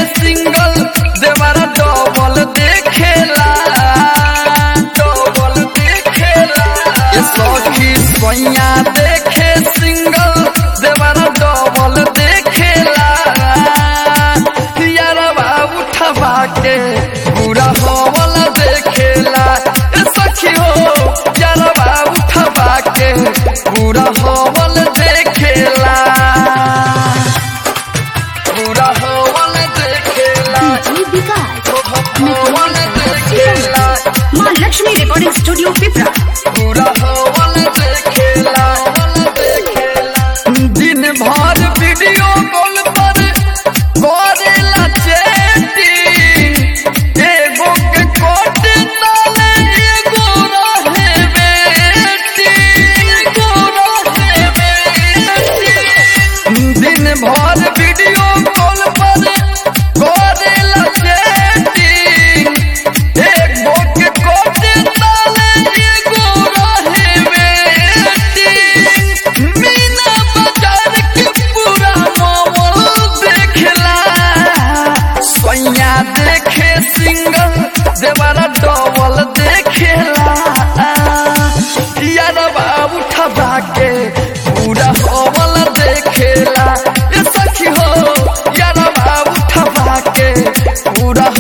single देवारा double देखेला double देखेला ये सखी सोइया देखे सिंगल देवारा डबल देखेला यारवा उठवा के पूरा हवल देखेला ए सखी हो यारवा उठवा के पूरा हवल देखेला पूरा हवल देखेला डीजे विकास हवल देखेला माँ लक्ष्मी रिकॉर्डिंग स्टूडियो पिपरा पूरा हवल देखेला दिन भर वीडियो कॉल पर करेला चैटिंग एगो के कोट ताले एगो रहे वेटिंग एगो रहे वेटिंग दिन भर वीडियो कॉल पर करेला चैटिंग एगो के कोट ताले एगो रहे वेटिंग मीना बाजार के पूरा माहौल देखला सोइया देखे सिंगल देवारा डबल देखेला यारवा उठवा के पूरा हवल देखेला ये सखी हो यारवा उठवा के पूरा